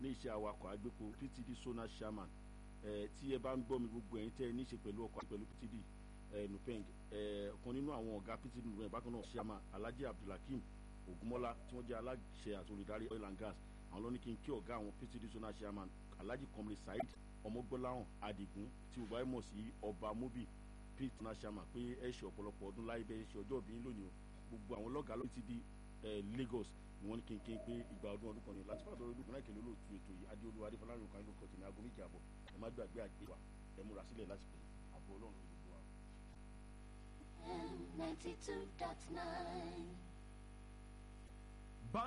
ní iṣẹ́ awakọ̀ agbépo ptd sona chairman tí ẹ bá ń gbọ́ mi gbogbo ẹ̀yin tẹ́ ẹ ní í ṣe pẹ̀lú ọkọ̀ pẹ̀lú ptd nupeng ọ̀kan nínú àwọn ọ̀gá ptd nupeng bákan náà chairman alhaji abdulhakeem ogunmọ́lá tí wọ́n jẹ́ aláṣẹ àti olùdarí oil and gas àwọn ló ní kí n kí ọ̀gá àwọn ptd sona chairman alhaji komri saheed ọmọgbọ́láhàn adigun tí gbogbo ayé mọ̀ sí ọba mobi pete sona chairman pé ẹ ṣe ọ̀pọ̀lọpọ̀ ọdún láyé bẹ́ẹ̀ ṣe ọjọ́ ìbí lónìí o gbogbo àwọn lọ́gàá ló ti di lagos ni wọ́n ní kí n kí n pé ìgbà ọdún ọdún kan ní láti fàdúrà ọdún kan láì kèlè olóòtú ètò yìí adéolú adéfọlárìn kan ló kọ tèmi aago méjì àbọ̀ ẹ má gbàgbé àgbéwà ẹ múra sílẹ̀ láti pè àbọ̀ ọlọ́run ló gbogbo wa. ninety two dot nine.